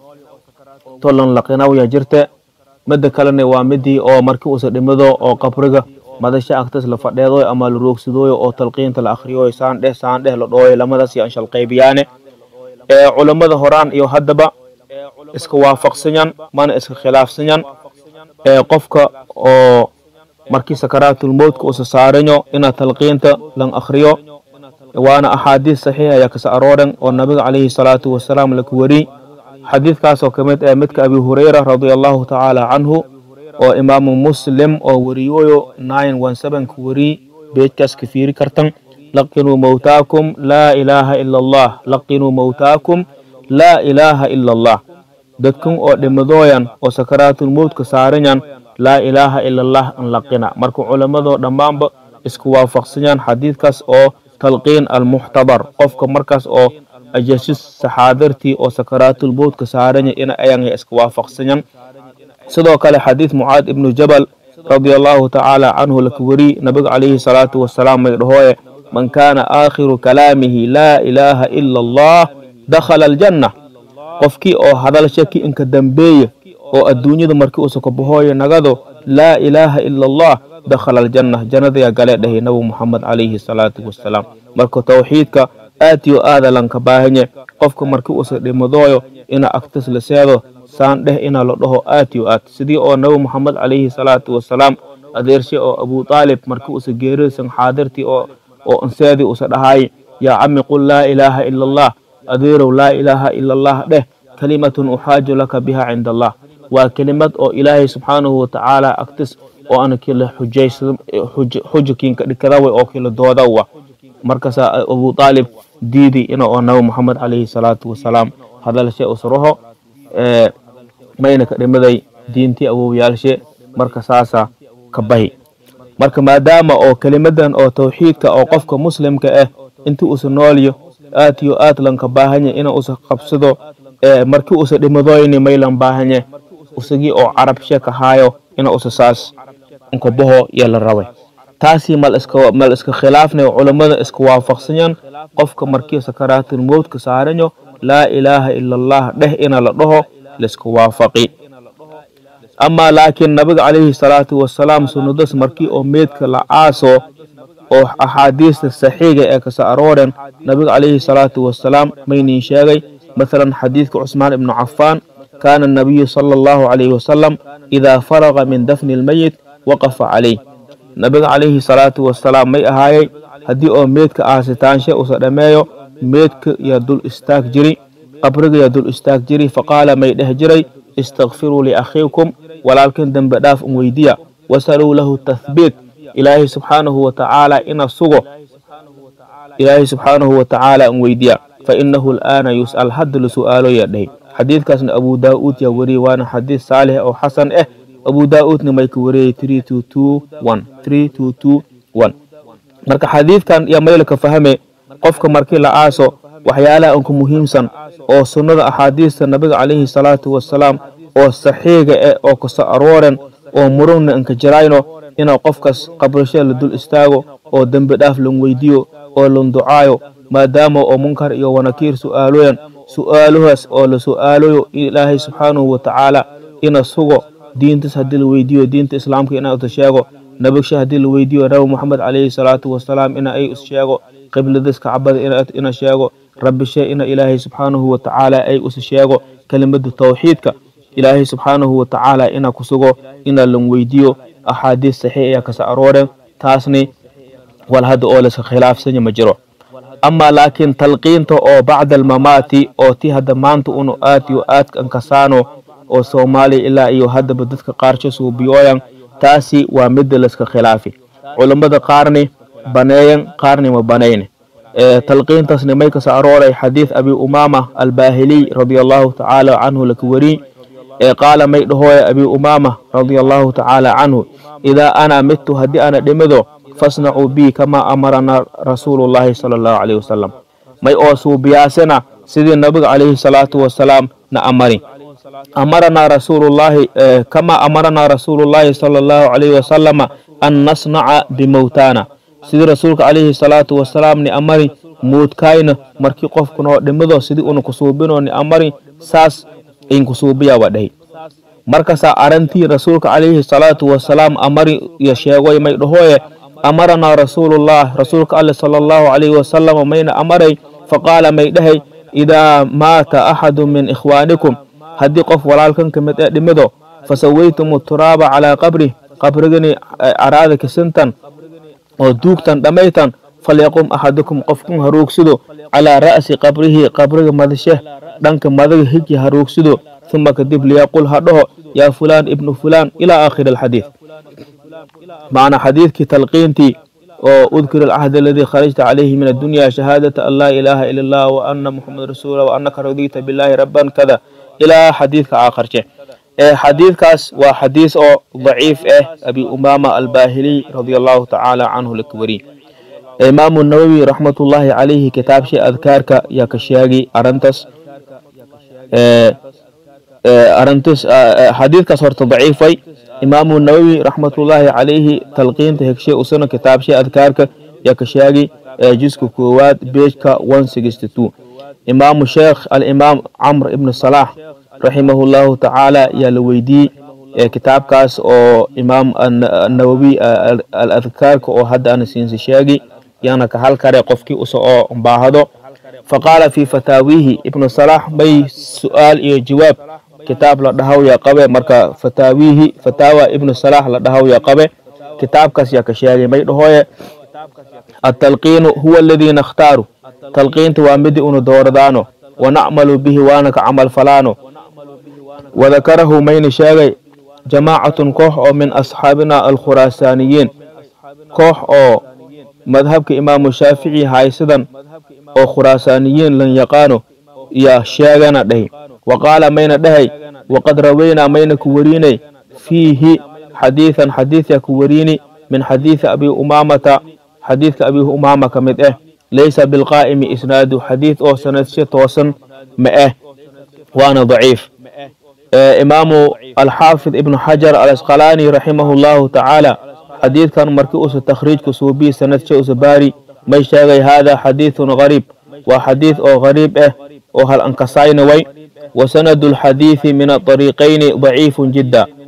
to lanlaqinaw ya jirte midda kalena waa midii oo marki usa dhimido oo qabriga madasha agtas la fadheedoy ama la roogsadooyo oo talqiinta la akhriyoy saan dheh saan dheh la dhooyo lamadaas iyo anshal qaybiyaane ee culammada horaan iyo haddaba iska waafaqsanyan mana iska khilaafsanyan ee qofka oo markii sakaraatulmowtka usa saaranyo ina talqiinta lan akhriyo waana axaadiis saxiix ayaa kasa arooran oo nabiga calayhi salaatu wasalaam laka weriy xadiidkaasoo ka mid ee midka abi hureyra radia allahu tacaala canhu oo imaamu muslim oo wariyooyo nine one sevenka weriy beejkaas ka fiiri kartan laqinuu mowtaakum laa ilaaha ila allah laqinuu mowtaakum laa ilaaha ila allah dadkan oo dhimadooyan oo sakaraatulmowtka saaranyan laa ilaaha ila allah an laqina marka culammadoo dhammaanba isku waafaqsanyan xadiidkaas oo talqiin almuxtadar qofka markaas oo ajasis saxaadartii oo sakaraatulmowtka saaranya ina ayanga iska waafaqsanyan sidoo kale xadiid mucaad ibnu jabal radia allahu tacaala canhu laka weri nabiga calayhi salaatu wasalaam may dhahooye man kaana aakhiru kalaamihi laa ilaaha ila allah dakhala aljanna qofkii oo hadalsha ki inka dambeeye oo adduunyada markii usa ka bahooye nagado laa ilaaha ila allah dakhala aljanna jannadayaa galee dhahay nabi muxamed calayhi salaatu wasalaam marka tawxiidka aad iyo aada lanka baahanye qofka markii usa dhimadooyo ina agtas la seedo saan dheh ina la dhaho aad yo aad sidii oo nabi moxamed calayhi salaatu wasalaam adeershe oo abu taalib markii usa geerisan xaadirtii oo oo anseedii usa dhahay yaa cami qul laa ilaaha ila allah adeerow laa ilaaha ila allah dheh kalimatun uxaaju laka biha cinda allah waa kelimad oo ilaahay subxaanahu watacaala agtis oo ana kila xujakiinka dhikadawa oo kila doodawa markaasaa abu taalib diidi ina oo nabi moxamed calayhi salaatu wasalaam hadalshe usraho mayna ka dhimaday diintii awowyaalshe marka saasa ka bahi marka maadaama oo kelimadan oo tawxiidka oo qofka muslimka ah intii usa noolyo aad iyo aad lanka baahanye ina usa qabsado markii usa dhimadoyni maylan baahanye usagii oo carabshe ka haayo ina usa saas inka baho yaa la rabay taasi mal iska mal iska khilaafnay culammada iska waafaqsanyan qofka markii sakaraatulmowtka saaranyo laa ilaaha ila allah dheh ina la dhaho laiska waafaqi amaa laakiin nabiga calayhi salaatu wasalaam sunnadas markii oo meedka la caaso oo axaadiista saxiiga ee kasa arooren nabiga calayhi salaatu wasalaam maynin sheegay masalan xadiidka cusmaan ibnu cafaan kaana anabiyu sala allahu calayhi wasalam idaa faraqa min dafni lmeyit waqafa calayh nabiga calayhi salaatu wasalaam may ahaayey haddii oo meedka aasitaanshe usa dhammeeyo meedka yaa dul istaag jiri qabriga yaa dul istaag jiri faqaala may dheh jiray istakfiruu liakhiikum walaalkin dembe dhaaf un weydiya wasaluu lahu tathbiit ilaahay subxaanahu watacaala ina sugo ilaahay subxaanahu watacaala un weydiya fainahu al'aana yus'al hadda la su'aalo yaa dhahay xadiidkaasna abu daa'uud yaa wariyey waana xadiid saalix oo xasan ah abu daa'uudna may ka wariyey marka xadiidkan iyo maylka fahme qofka markii la aaso waxyaalaha unka muhiimsan oo sunnada axaadiista nabiga calayhi salaatu wasalaam oo saxiiga eh oo kasa arooren oo murugna inka jirayno inuu qofkas qabrasho la dul istaago oo dembi dhaaf lan weydiyo oo lan ducaayo maadaama oo munkar iyo wanakiir su'aaloyan su'aaluhaas oo la su'aalayo ilaahay subxaanahu watacaala ina sugo diintas haddii la weydiiyo diinta islaamka ina uta sheego nabigsha haddii la weydiiyo nabi moxamed calayhi salaatu wasalaam ina ay is sheego qibladaas kacbada ina sheego rabbishe ina ilaahay subxaanahu watacaala ay is sheego kelimada tawxiidka ilaahay subxaanahu watacaala ina ku sugo ina lan weydiiyo axaadiis saxiix ayaa kasa arooreen taasni wal hadda oo laska khilaafsanya ma jiro amaa laakiin talqiinta oo bacda almamaati oo ti hadda maanta unu aad iyo aadka ankasaano oo soomaaliya ilaa iyo haddaba dadka qaarsho suubiyooyan taasi waa midda laska khilaafi culammada qaarni baneeyan qaarni ma banayne talqiintaasni may kasa arooray xadiid abi umaama albaahiliy radia allahu tacaala canhu laka weriy ee qaala may dhahooya abi umaama radia allahu tacaala canhu idaa ana midtu haddii ana dhimido fasnacuu bii kamaa amarana rasuulullaahi sala allahu calayhi wasalam may oo suubiyaasana sidii nabiga calayhi salaatu wasalaam na amari amaranaa rasuulullaahi kamaa amaranaa rasuulullaahi sala allahu calayhi wasalama an nasnaca bimowtaana sidii rasuulka calayhi salaatu wasalaam ni amari muudkayna markii qofkunoo dhimido sidii una kusuubinoo ni amari saas in kusuubiyawa dhahi markasaa arantii rasuulka calayhi salaatu wasalaam amari iyo sheegoy may dhahooye amaranaa rasuulullah rasuulka alle sala allahu calayhi wasalama mayna amaray faqaala may dhahay idaa maata axadu min ikhwaanikum haddii qof walaalkan ka mid ee dhimido fasawaytumu turaaba calaa qabrih qabrigani caraada kisintan oo duugtan dhammaytan falyaqum axadukum qofkun haruugsido calaa ra'si qabrihi qabriga madashe dhanka madaga higi haruugsido uma kadib liyaqul ha dhaho yaa fulaan ibnu fulaan ilaa aakhiri alxadiid macna xadiidkii talqiintii oo udkir alcahd aladii kharajta calayhi min addunya shahaadata an laa ilaaha ila allah wa ana muxamed rasuula wa anaka radita billahi rabban kada ilaa xadiidka aakharje xadiidkaas waa xadiis oo daciif ah abi umaama albaahiliy radia allahu tacaala canhu laka weri imaamu nawowi raxmatullaahi calayhi kitaabshe adkaarka yaa ka sheegi arintas arintas xadiidkaas horta daciifay imaamu nawowi raxmatullaahi calayhi talqiinta hegshe usana kitaabshe adkaarka yaa ka sheegi jiska koowaad beejka imaamu sheekh alimaam camr ibnu salaax raximahu llahu tacaala yaa la weydiiyey kitaabkaas oo imaam nawowi aladkaarka oo hadda ana siinsi sheegi yaana ka hal kare qofkii usa oo baahdo faqaala fii fataawihi ibnu salaax may su'aal iyo jawaab kitaab la dhahaw yaa qabe marka fataawihi fataawa ibnu salaax la dhahaw yaa qabe kitaabkaas yaa ka sheegay may dhahooye atalqiinu huwa aladii nakhtaaru talqiinta waa midii unu dooradaano wanacmalu bihi waana ka camal falaano wadakarahu mayna sheegay jamaacatun koox oo min asxaabina alkhuraasaaniyiin koox oo madhabka imaamu shaafici haysadan oo khuraasaaniyiin lan yaqaano yaa sheegana dhahi wa qaala mayna dhahay waqad rawaynaa mayna ku weriinay fiihi xadiidan xadiidyaa ku weriini min xadiidi abi umaamata xadiidka abi umaama ka mid ah laysa bilqaa'imi isnaadu xadiid oo sanadshe toosan ma ah waana daciif imaamu alxaafid ibnu xajar alasqalaani raximahu llahu tacaala xadiidkan markii usa takhriijka suubii sanadshe usa baari may sheegay hada xadiidun gariib waa xadiid oo gariib ah oo hal ankasayna way wa sanadu lxadiidi min aطariiqayni daciifun jidda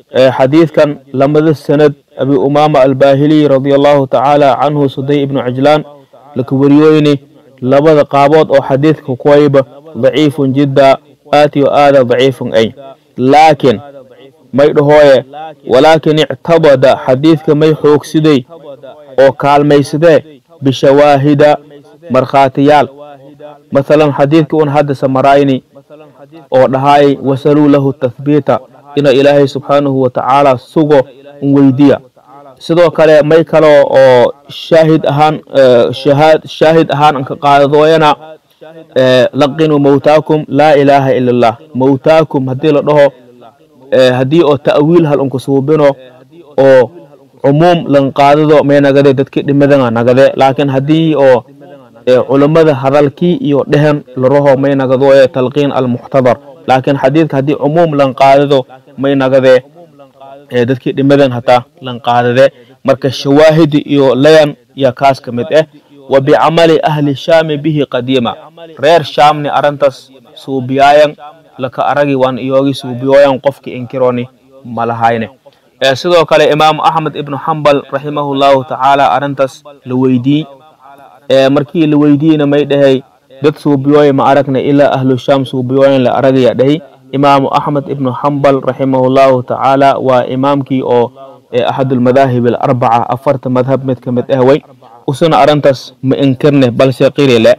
xadiidkan lamada sanad abi umaama albahiliy radia allahu tacaala canhu suday ibnu cajlaan laka wariyooyni labada qaabood oo xadiidka kuwayba daciifun jidda aatiyo aada daciifun ay laakiin may dhahooye walaakin ictabada xadiidka may xoogsiday oo kaalmaysadee bishawaahida markhaatiyaal masalan xadiidka un hadda samarayni oo dhahaay wasaluu lahu tathbiita ina ilaahay subxaanahu watacaala sugo un weydiya sidoo kale may kaloo oo shaahid ahaan shaahid ahaan anka qaadadooyana laqinuu mawtaakum laa ilaaha ila allah mawtaakum haddii la dhaho haddii oo ta'wiil hal unka suubino oo cumuum lan qaadado may nagade dadki dhimadana nagade laakiin haddii oo culammada hadalkii iyo dhehen laraho may nagadooye talqiin almuxtadar laakiin xadiidka haddii cumuum lan qaadado may nagade dadkii dhimadan hataa lan qaadade marka shawaahidi iyo layan yaa kaas ka mid ah wa bicamali ahli shaami bihi qadiima reer shaamni arrintaas suubiyaayan laka aragi waan iyoogi suubiyooyan qofki inkironi malahayne sidoo kale imaamu axmed ibnu xambal raximahullahu tacaala arrintaas la weydii markii la weydiiyena may dhahay dad suubiyooya ma aragna ilaa ahlu shaam suubiyooyan la aragaya dhahay imaamu axmed ibnu xambal raximahullahu tacaala waa imaamkii oo axadulmadaahib alarbaca afarta madhab mid ka mid ah way usuna arrintaas ma inkirne balse qirile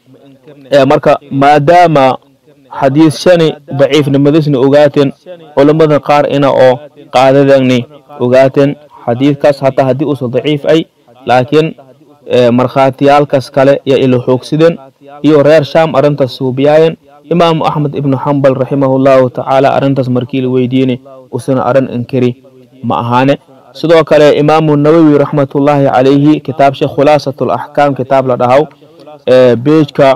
marka maadaama xadiis shani daciifnimadisni ogaateen culammada qaar ina oo qaadadani ogaateen xadiidkaas hataa haddii uusa daciif ay laakiin markhaatiyaalkaas kale yaa ila xoogsideen iyo reer shaam arrintaas suubiyaayen imaamu axmed ibnu xambal raximahullahu tacaala arrintaas markii la weydiini usuna arrin inkiri ma ahaane sidoo kale imaamu nawowi raxmatullaahi calayhi kitaabsha khulaasat alaxkaam kitaab la dhahaw beejka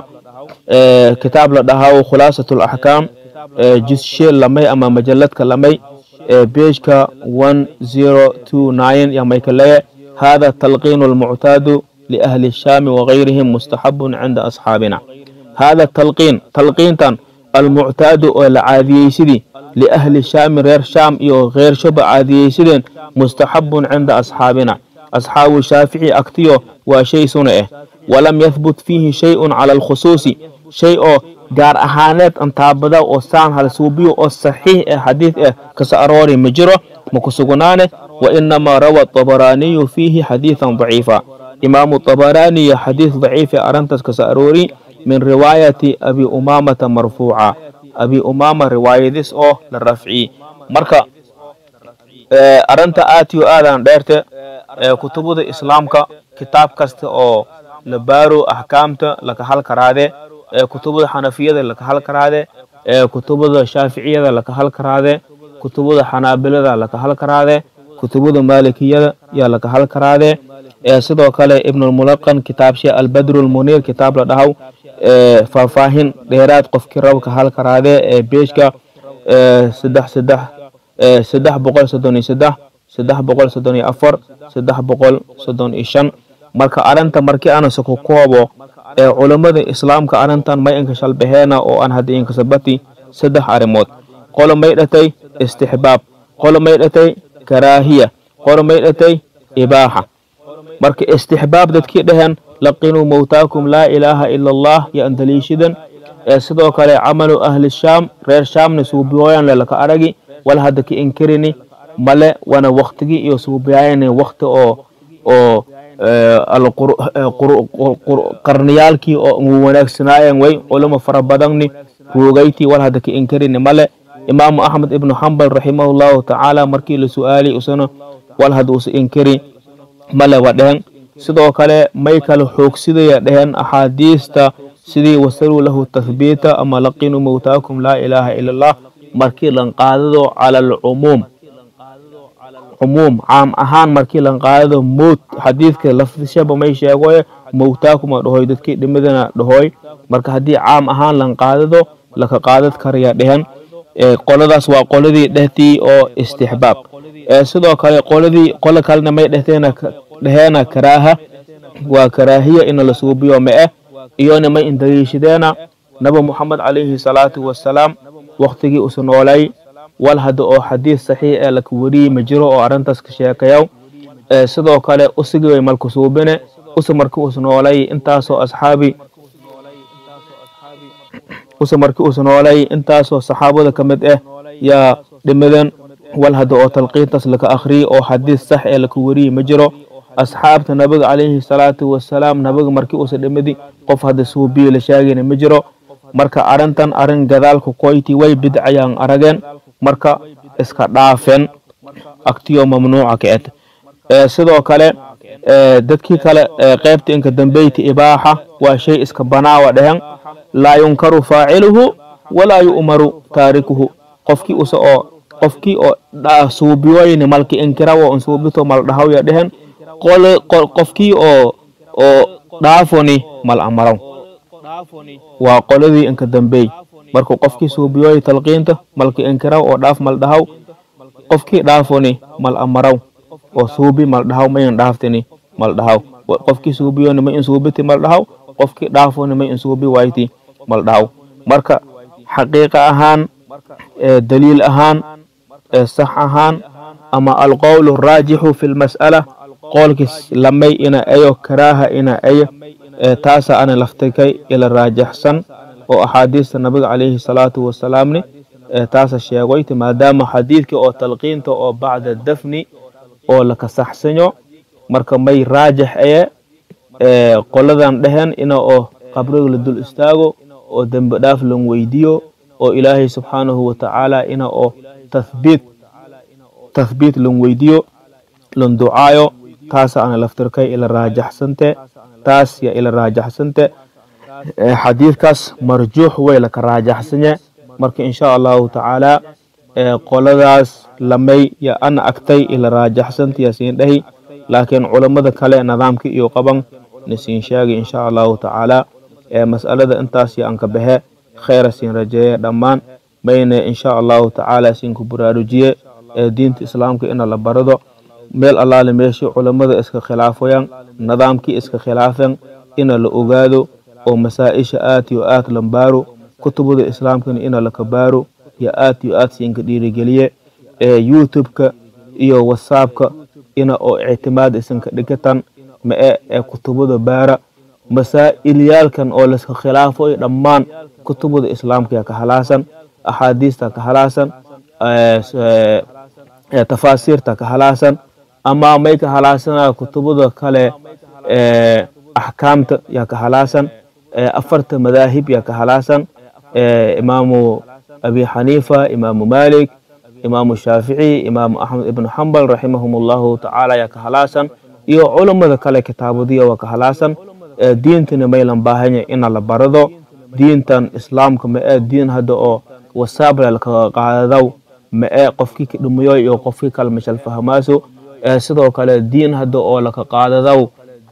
kitaab la dhahaw khulaasat alaxkaam jisshe lamay ama majaladka lamay beejka one zero two nine yamayka leye hada talqiinu almuctaadu liahli الشhaami وغayrihim mustaxabun cinda asxaabina hada talqiin talqiintan almuctaadu oo la caadiyeysidii liahli shaami reer shaam iyo keyrshaba caadiyeysideen mustaxabun cinda asxaabina asxaabu shaafici agtiyo waa shay suna ah walam yahbut fiihi shayun cala alkhusuusi shay oo gaar ahaaneed antaabada oo saan halsuubiyo oo saxiix ah xadiid ah kasa aroori ma jiro ma ku sugnaane wa inamaa rawa طabaraaniyu fiihi xadiidan daciifa imaamu طabaraaniya xadiid daciife arrintaas kasa aroori min riwaayati abi umaamata marfuuca abi umaama riwaayadis oo la rafciyi marka arrinta aatiyo aadan dheerte kutubada islaamka kitaab kasta oo la baaro axkaamta laka hal karaade kutubada xanafiyada laka hal karaade kutubada shaaficiyada laka hal karaade kutubada xanaabilada laka hal karaade kutubada maalikiyada yaa laka hal karaade sidoo kale ibnulmulaqan kitaabshe albadru lmuniir kitaab la dhahaw faahfaahin dheeraad qofkii rabka hal karaade ee beejka saddex saddex saddex boqol soddon iyo saddex saddex boqol soddon iyo afar saddex boqol soddon iyo shan marka arrinta markii aanase ku koobo ee culammada islaamka arrintan may inka shalbaheena oo aan hadda inkasabati saddex arrimood qolo may dhatay istixbaab qolo may dhatay karaahiya qolo may dhatay ibaaxa marka istixbaab dadkii dhaheen laqinuu mowtaakum laa ilaaha ila allah yo an daliishidan ee sidoo kale camalu ahli shaam reer shaamna suubiyooyan lelaka aragi wal hadda ka inkirini male wana waktigii iyo suubiyayani wakti oo oo qarniyaalkii oo wanaagsanaayan way culamo fara badanni ruugaytii wal hadda ka inkirini male imaamu axmed ibnu xambal raximahullahu tacaala markii la su-aali usana wal hadda usa inkiri male wa dhehen sidoo kale may kale xoogsidaya dhehen axaadiista sidii wasaluu lahu tahbiita ama laqinuu mowtaakum laa ilaaha ila allah markii lan qaadado cala alcumuum cumuum caam ahaan markii lan qaadado mowt xadiidka lafdishaba may sheegoye mowtaakuma dhahoy dadkii dhimadana dhahoy marka haddii caam ahaan lan qaadado laka qaadad karaya dhehen qoladaas waa qoladii dhehtii oo istixbaab sidoo kale qoladii qolo kalena may dhehteen dheheena karaaha waa karaahiya ina la suubiyo ma eh iyona may indaliishadeena nabi moxamed calayhi salaatu wasalaam waktigii usa noolay wal hadda oo xadiis saxiix ee laka wariyey ma jiro oo arrintaas ka sheekayaw sidoo kale usigi way malku suubine usi marki us noolay intaasoo asxaabi usi marki us noolay intaasoo saxaabada ka mid ah yaa dhimadan wal hadda oo talqiintaas laka akhriyey oo xadiis sax ee laka wariyey ma jiro asxaabta nabiga calayhi salaatu wasalaam nabiga markii usa dhimadi qof hadda suubiyo la sheegayna ma jiro marka arrintan arrin gadaalka koyti way bidcayaan arageen marka iska dhaafeen agtiyo mamnuuca ka ed sidoo kale dadkii kale qaybta inka dambeyti ibaaxa waa shay iska banaawa dhehen laa yunkaru faaciluhu walaa yu'maru taarikuhu qofkii usa oo qofkii oo suubiyoyni malki inkirawo on suubito mal dhahawya dhehen qofkii oo oo dhaafoni mal amaraw waa qoladii inka dambeey markuu qofkii suubiyoy talqiinta malki inkiraw oo dhaaf mal dhahaw qofkii dhaafoni mal amaraw oo suubi mal dhahaw mayin dhaaftini mal dhahaw qofkii suubiyoni ma in suubiti mal dhahaw qofkii dhaafoni ma in suubi wayti mal dhahaw marka xaqiiqa ahaan daliil ahaan sax ahaan ama alqowl raajixu fi lmas'ala qoolkiis lamay ina ayo karaaha ina ayo taasa ana laftikay ila raajaxsan oo axaadiista nabiga calayhi salaatu wasalaamni taasa sheegoyti maadaama xadiidkii oo talqiinta oo bacda dafni oo laka saxsanyo marka may raajax aye qoladan dhehen ina oo qabriga la dul istaago oo dembi dhaaf lan weydiyo oo ilaahay subxaanahu watacaala ina oo tathbiit tathbiit lan weydiyo lan ducaayo taasa ana laftirkay ila raajaxsante taas ya ila raajaxsante xadiidkaas marjuux way laka raajaxsanye marka insha allahu tacaala qoladaas lamay ya ana agtay ila raajaxsanta yasiin dhahi laakiin culammada kale nidaamka iyo qaban nasiin sheegi insha allahu tacaala mas'alada intaas ya anka baxe khayra siin rajeeye dhammaan mayne insha allahu tacaala siinku buraarujiye diinta islaamka ina la barado meel allaale meeshii culammada iska khilaafayaan nidaamkii iska khilaafeen ina la ogaado oo masaa-isha aad yo aad lan baaro kutubada islaamkana ina laka baaro yo aad yo aad siinka dhiirigeliye youtube-ka iyo whatsappka ina oo ictimaad isanka dhigatan ma-e ee kutubada baara masaa'ilyaalkan oo layska khilaafayo dhammaan kutubada islaamka yaa ka halaasan axaadiista ka halaasan tafaasiirta ka halaasan ama may ka halaasanaya kutubada kale axkaamta yaa ka halaasan afarta madaahib yaa ka halaasan imaamu abi xaniifa imaamu malik imaamu shaafici imaamu axmed ibnu xambal raximahum allahu tacaala yaa ka halaasan iyo culammada kale kitaabadiya waa ka halaasan diintana maylan baahanya ina la barado diintan islaamka ma-ee diin hadda oo wasaabla lakaga qaadaw ma-ee qofkii ka dhumayo iyo qofkii kale mashal fahmaaso sidoo kale diin hadda oo laka qaadadaw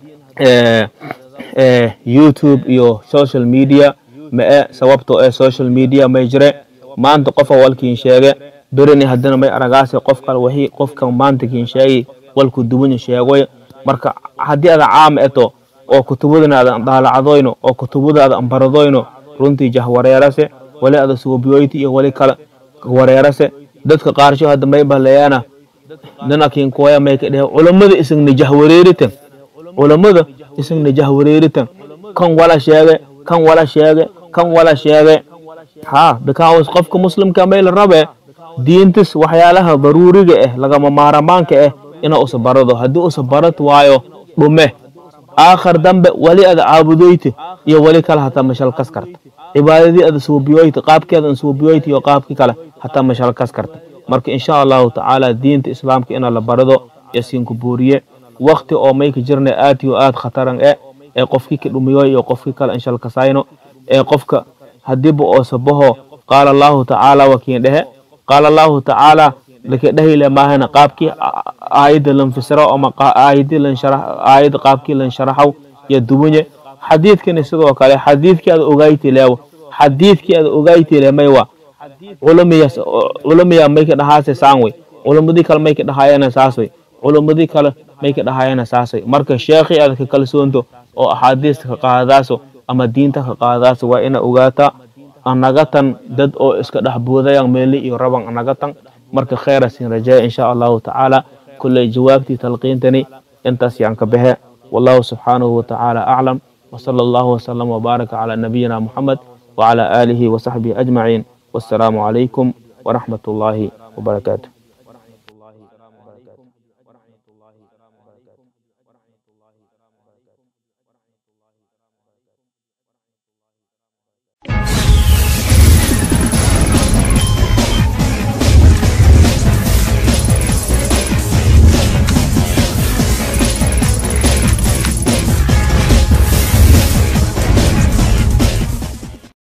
youtube iyo social media ma-e sababtoo ee social media may jire maanta qofa walkiin sheege bereni haddana may aragaase qof kale wixii qofkan maanta kiin sheegay walku duwanya sheegoy marka haddii ada caam eto oo kutubadana ada daalacadoyno oo kutubada ada ambaradoyno runtii jahwareerase wali ada suubiyoyti iyo wali kale wareerase dadka qaarsho hadda may bahlayana nanakin koya may ka dhehe culammada isagna jahwareeritan culammada isagna jahwareeritan kan wala sheege kan wala sheege kan wala sheege ha because qofka muslimka may la rabe diintis waxyaalaha daruuriga ah lagama maaramaanka ah ina usa barado haddii usa barat waayo dhume aakhar dambe wali ada caabudoyte iyo wali kale hataa mashalkas karta cibaadadii ada suubiyoyte qaabkeeda an suubiyoyte iyo qaabki kale hataa mashalkas karta marka insha allahu tacaala diinta islaamka ina la barado yasiinku buuriye wakti oo mayka jirna aad yo aad khataran e ee qofkii ka dhumiyoy iyo qofkii kale inshalkasayno ee qofka hadiiba oo sabaho qaala allahu tacaala wakiin dhehe qaala allahu tacaala laka dhehile maahana qaabkii aayadda lan fisiro ama aayadii lan sharax aayadda qaabkii lan sharaxaw iyo duwanye xadiidkani sidoo kale xadiidkii aad ogayti leewo xadiidkii aad ogayti le maywa culamiya culamiya may ka dhahaase saan wey culamadii kale may ka dhahaayana saas wey culamadii kale may ka dhahaayana saas wey marka sheekhii aad ka kalsoonto oo axaadiista ka qaadaaso ama diinta ka qaadaaso waa ina ogaataa anagatan dad oo iska dhex buudayaan meeli iyo raban anagatan marka khayra sin rajeeya insha allahu tacaala kulley jawaabtii talqiintani intaas yaan ka baxe wallahu subxaanahu watacaala aclam وصلى الله وسلم وبارك على نبينا محمد وعلى آله وصحبه أجمعين والسلام عليكم ورحمة الله وبركاته